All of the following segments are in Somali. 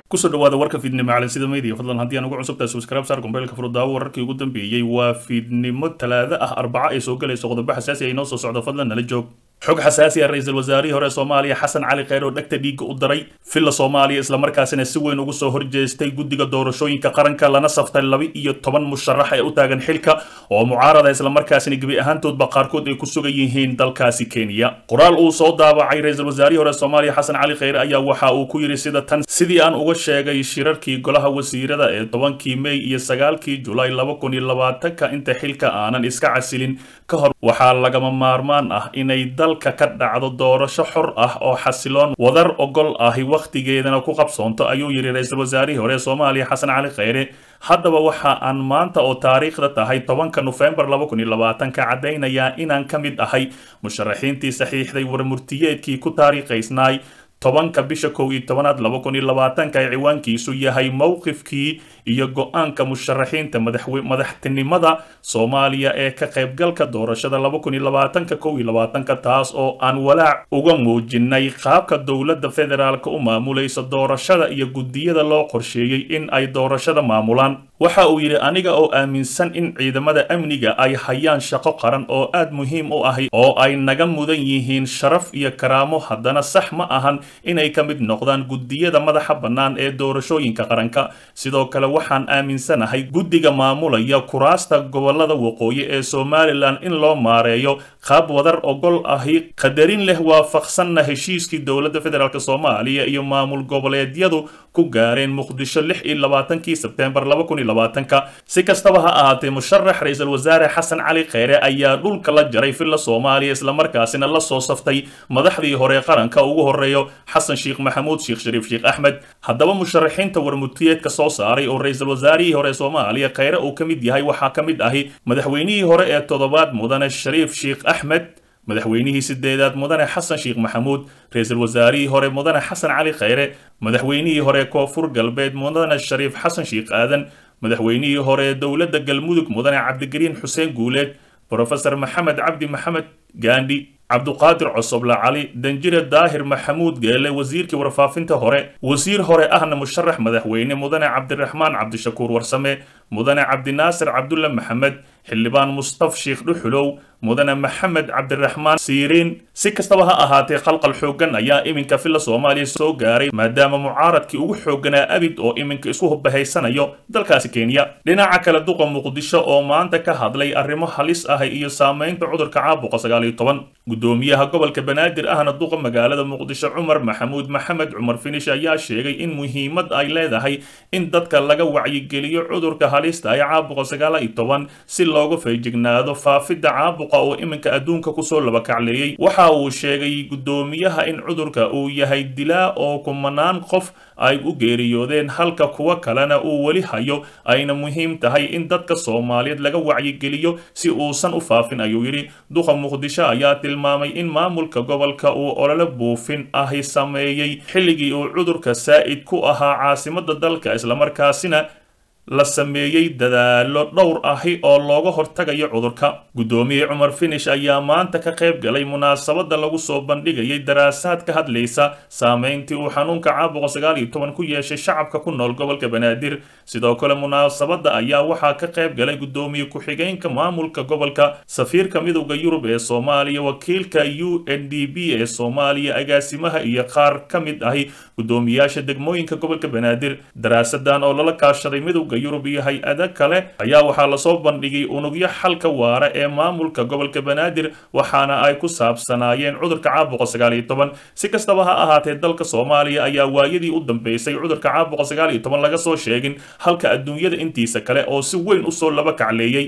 kusoo dhawaada warka fiidnimo calansida media fadlan haddii aan ugu cusubtahay subscribe saar kumbeylka furudaawo wararkii ugu dambeeyey waa fiidnimo talaado ah arbaco ay soo galayso qodobo xasaasi ay noo soo socdo fadlan nala joog xog xasaasi ah ra-iisul wasaarihii hore soomaaliya xasan cali kheyr oo dhegta dhiigga u daray villa soomaaliya islamarkaasina si weyn ugu soo horjeestay guddiga doorashooyinka qaranka lana saftay laba iyo toban musharax ee u taagan xilka oo mucaarada islamarkaasina gebi ahaantoodba qaarkood ay ku sugan yihiin dalkaasi kenya qoraal uu soo daabacay ra-iisul wasaarihii hore soomaaliya xasan cali kheyr ayaa waxa uu ku yidhi sida tan sidii aan uga sheegay shirarkii golaha wasiirada ee tobankii mey iyo sagaalkii julaay laba kun iyo labaatanka inta xilka aanan iska casilin ka hor waxaa lagama maarmaan ah inay dalka ka dhacdo doorasho xor ah oo xasiloon wadar ogol ahi wakhtigeedana ku qabsoonto ayuu yidhi ra-iisul wasaarihii hore ee soomaaliya xasan cali kheyre haddaba waxa aan maanta oo taariikhda tahay tobanka nofembar laba kun iyo labaatanka caddaynayaa inaan ka mid ahay musharaxiintii saxiixday warmurtiyeedkii ku taariikhaysnaay tobanka bisha kow iyo tobanaad laba kun iyo labaatanka ee ciwaankiisu yahay mowqifkii iyo go-aanka musharaxiinta madaxtinimada soomaaliya ee ka qaybgalka doorashada laba kun iyo labaatanka kow iyo labaatanka taas oo aan walaac uga muujinay qaabka dowladda federaalka u maamulaysa doorashada iyo guddiyada loo qorsheeyey in ay doorashada maamulaan waxa uu yidhi aniga oo aaminsan in ciidamada amniga ay hayaan shaqo qaran oo aad muhiim u ahi oo ay naga mudan yihiin sharaf iyo karaamo haddana sax ma ahan inay ka mid noqdaan guddiyada madaxa bannaan ee doorashooyinka qaranka sidoo kale waxaan aaminsanahay guddiga maamulaya kuraasta gobolada waqooyi ee somalilan in loo maareeyo qaab wadar ogol ahi qadarin leh waafaqsanna heshiiskii dowladda federaalk soomaaliya iyo maamul goboleedyadu ku gaareen muqdisho lix iyo labaatankii sebteembar laba kun iyo labaatanka si kastaba ha ahaatee musharax ra-iisul wasaare xasan cali kheyre ayaa dhulka la jaray villa soomaaliya islamarkaasina la soo saftay madaxdii hore qaranka ugu horeeyo xasan sheekh maxamuud sheekh shariif sheekh axmed haddaba musharaxiinta warmurtiyeedka soo saaray oo ra-iisul wasaarihii hore soomaaliya kheyre uu ka mid yahay waxaa ka mid ahi madaxweynihii hore ee toddobaad mudane shariif sheekh axmed madaxweynihii sideedaad mudane xasan sheekh maxamuud ra-iisul wasaarihii hore mudane xasan cali kheyre madaxweynihii hore koonfur galbeed mudane shariif xasan sheekh aadan madaxweynihii hore dowladda galmudug mudane cabdigariin xuseen guuleed brofesor maxamed cabdi maxamed gaandhi cabduqaadir cosoble cali danjire daahir maxamuud geele wasiirkii warfaafinta hore wasiir hore ahna musharax madaxweyne mudane cabdiraxmaan cabdishakuur warsame mudane cabdinaasir cabdulle maxamed xildhibaan mustaf sheekh dhuxulow mudane maxamed cabdiraxmaan siiriin si kastaba ha ahaatee khalqal xooggan ayaa iminka villa soomaaliya soo gaaray maadaama mucaaradkii ugu xoogganaa abid oo iminka isku bahaysanayo dalkaasi kenya dhinaca kale duqa muqdisho oo maanta ka hadlay arrimo halis ah iyo saamaynta cudurka caabuqa sagaal iyo toban gudoomiyaha gobolka banaadir ahna duqa magaalada muqdisho cumar maxamuud maxamed cumar finish ayaa sheegay in muhiimad ay leedahay in dadka laga wacyigeliyo cudurka halista ee caabuqa sagaal iyo toban si looga feejignaado faafidda caabuqa oo iminka adduunka kusoo labakacleeyey waxa uu sheegay gudoomiyaha in cudurka uu yahay dilaa oo kumanaan qof ay u geeriyoodeen halka kuwa kalena uu weli hayo ayna muhiim tahay in dadka soomaaliyeed laga wacyigeliyo si uusan u faafin ayuu yidhi duqa muqdisho ayaa tilmaamay in maamulka gobolka uu olole buufin ahi sameeyey xilligii uu cudurka saa'id ku ahaa caasimadda dalka islamarkaasina la sameeyey dadaalo dhowr ahi oo looga hortagayo cudurka guddoomiye cumar finish ayaa maanta ka qayb galay munaasabadda lagu soo bandhigayay daraasaad ka hadlaysa saameyntii uu xanuunka caabuqa sagaal iyo toban ku yeeshay shacabka ku nool gobolka banaadir sidoo kale munaasabadda ayaa waxaa ka qayb galay guddoomiye ku-xigeenka maamulka gobolka safiirka midowda yurub ee soomaaliya wakiilka u n d b ee soomaaliya agaasimaha iyo qaar ka mid ahi guddoomiyaasha degmooyinka gobolka banaadir daraasadan oo lala kaashaday midowda yurub iyo hay-ada kale ayaa waxaa lasoo bandhigay unugyo xalka waara ee maamulka gobolka banaadir waxaana ay ku saabsanaayeen cudurka caabuqa sagaal iyo toban si kastaba ha ahaatee dalka soomaaliya ayaa waayadii u dambeysay cudurka caabuqa sagaal iyo toban laga soo sheegin halka adduunyada intiisa kale oo si weyn usoo laba kacleeyey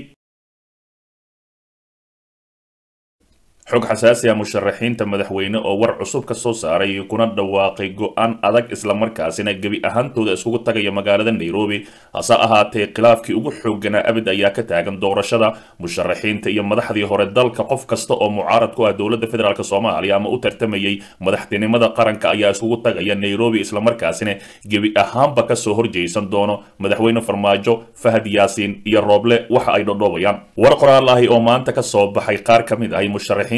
xog xasaasi ah musharaxiinta madaxweyne oo war cusub ka soo saaray kuna dhawaaqay go-aan adag islamarkaasina gebi ahaantooda iskugu tagaya magaalada nairobi hase ahaatee khilaafkii ugu xoogganaa abid ayaa ka taagan doorashada musharaxiinta iyo madaxdii hore dalka qof kasta oo mucaarad ku ah dowladda federaalk soomaaliya ama u tartamayay madaxtinimada qaranka ayaa iskugu tagaya nairobi islamarkaasina gebi ahaanba kasoo horjeysan doono madaxweyne farmaajo fahad yaasiin iyo rooble waxa ay dhodhoobayaan war qoraal ahi oo maanta kasoo baxay qaar ka mid ahi musharaxiin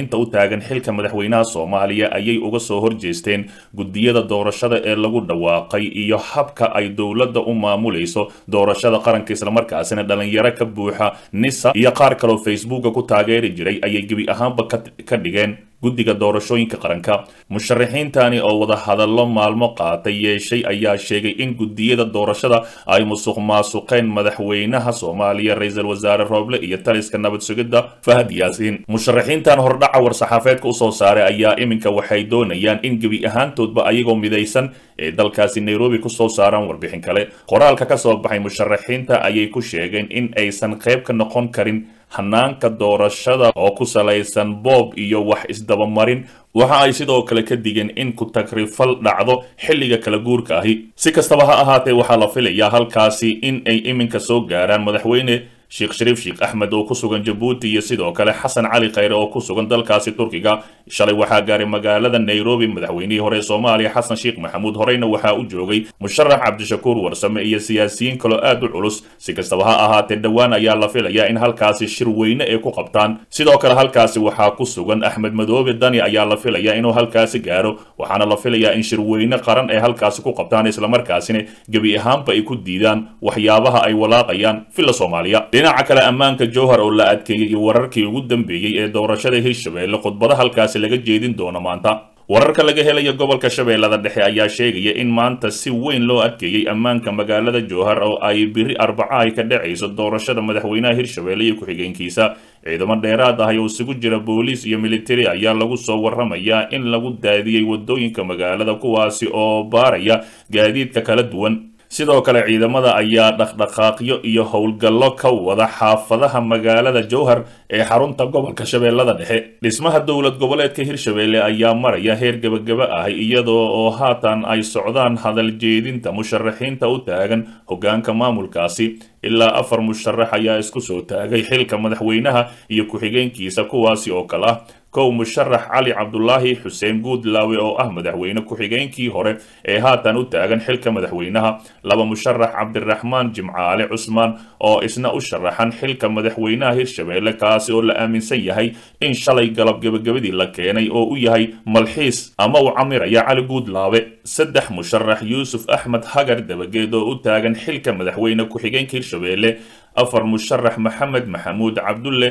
musharaxiinta u taagan xilka madaxweynaha soomaaliya ayay uga soo horjeesteen guddiyada doorashada ee lagu dhawaaqay iyo habka ay dowladda u maamulayso doorashada qaranka islamarkaasina dhalinyaro ka buuxa nisa iyo qaar kaloo facebooka ku taageeri jiray ayay gebi ahaanba ka dhigeen guddiga doorashooyinka qaranka musharaxiintani oo wada hadallo maalmo qaatay yeeshay ayaa sheegay in guddiyada doorashada ay musuq maasuqeen madaxweynaha soomaaliya ra-iisul wasaare rooble iyo taliska nabad sugidda fahad yaasiin musharaxiintan hordhaca war-saxaafeedka usoo saaray ayaa iminka waxay doonayaan in gebi ahaantoodba ayagoo midaysan ee dalkaasi nairobi kusoo saaraan warbixin kale qoraalka ka soo baxay musharaxiinta ayay ku sheegeen in aysan qayb ka noqon karin hanaanka doorashada oo ku salaysan boob iyo wax isdabamarin waxa ay sidoo kale ka digeen in ku-tagrifal dhacdo xilliga kala guurka ahi si kastaba ha ahaatee waxaa la filayaa halkaasi in ay iminka soo gaaraan madaxweyne sheekh shariif sheekh axmed oo ku sugan jabuuti iyo sidoo kale xasan cali khayre oo ku sugan dalkaasi turkiga shalay waxaa gaaray magaalada nairobi madaxweynihii hore ee soomaaliya xasan sheekh maxamuud horeyna waxaa u joogay musharax cabdishakuur warsame iyo siyaasiyiin kaloo aad u culus si kastaba ha ahaatee dhowaan ayaa la filayaa in halkaasi shir weyne ay ku qabtaan sidoo kale halkaasi waxaa ku sugan axmed madoobe dani ayaa la filayaa inuu halkaasi gaaro waxaana la filayaa in shir weyne qaran ay halkaasi ku qabtaan islamarkaasina gebi ahaanba ay ku diidaan waxyaabaha ay walaaqayaan villa soomaaliya dhinaca kale ammaanka jowhar oo la adkeeyey iyo wararkii ugu dambeeyey ee doorashada hirshabeelle khudbada halkaasi laga jeedin doono maanta wararka laga helaya gobolka shabeellada dhexe ayaa sheegaya in maanta si weyn loo adkeeyey ammaanka magaalada jowhar oo ay biri arbaca ay ka dhacayso doorashada madaxweynaha hirshabeelle iyo ku-xigeenkiisa ciidamo dheeraad ah oo isugu jira booliis iyo militari ayaa lagu soo waramayaa in lagu daadiyey wadooyinka magaalada kuwaasi oo baaraya gaadiidka kala duwan sidoo kale ciidamada ayaa dhaqdhaqaaqyo iyo howlgallo ka wada xaafadaha magaalada jowhar ee xarunta gobolka shabeellada dhexe dhismaha dowlad goboleedka hirshabeelle ayaa maraya heer gebagaba ah iyadoo oo haatan ay socdaan hadal jeedinta musharaxiinta u taagan hoggaanka maamulkaasi ilaa afar musharax ayaa isku soo taagay xilka madaxweynaha iyo ku-xigeenkiisa kuwaasi oo kale ah kow musharax cali cabdulaahi xuseen guudlaawe oo ah madaxweyne ku-xigeenkii hore ee haatan u taagan xilka madaxweynaha laba musharax cabdiraxmaan jimcaale cusmaan oo isna u sharaxan xilka madaxweynaha hirshabeelle kaasi oo la aaminsan yahay in shalay galab gebagabadii la keenay oo u yahay malxiis ama uu camiraya cali guudlaawe saddex musharax yuusuf axmed hagar dabageed oo u taagan xilka madaxweyne ku-xigeenka hirshabeelle afar musharax maxamed maxamuud cabdulle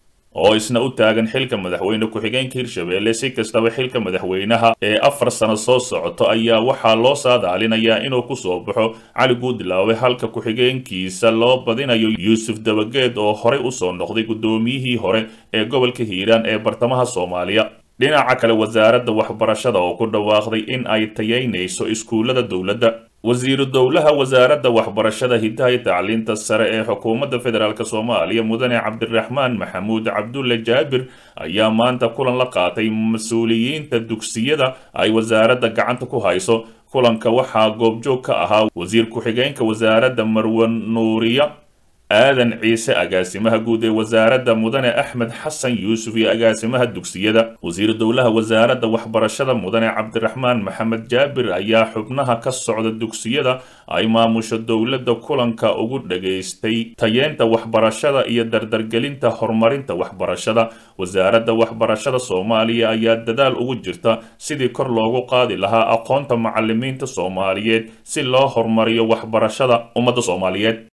oo isna u taagan xilka madaxweyne ku-xigeenka hirshabeelle si kastaba xilka madaxweynaha ee afar sano soo socoto ayaa waxaa loo saadaalinayaa inuu kusoo baxo cali guudlaawe halka ku-xigeenkiisa loo badinayo yuusuf dabageed oo horey usoo noqday guddoomiyihii hore ee gobolka hiiraan ee bartamaha soomaaliya dhinaca kale wasaaradda waxbarashada oo ku dhawaaqday in ay tayaynayso iskuullada dowladda wasiiru dowlaha wasaaradda waxbarashada hidaha iyo tacliinta sare ee xukuumadda federaalk soomaaliya mudane cabdiraxmaan maxamuud cabdulle jaabir ayaa maanta kulan la qaatay mas-uuliyiinta dugsiyada ay wasaaradda gacanta ku hayso kulanka waxaa goobjoog ka ahaa wasiir ku-xigeenka wasaaradda marwan nuuriya aadan ciise agaasimaha guud ee wasaaradda mudane axmed xasan yuusuf iyo agaasimaha dugsiyada wasiiru dowlaha wasaaradda waxbarashada mudane cabdiraxmaan maxamed jaabir ayaa xubnaha ka socda dugsiyada ay maamusho dowladda kulanka ugu dhageystay tayeenta waxbarashada iyo dardargelinta horumarinta waxbarashada wasaaradda waxbarashada soomaaliya ayaa dadaal ugu jirta sidii kor loogu qaadi lahaa aqoonta macalimiinta soomaaliyeed si loo horumariyo waxbarashada ummadda soomaaliyeed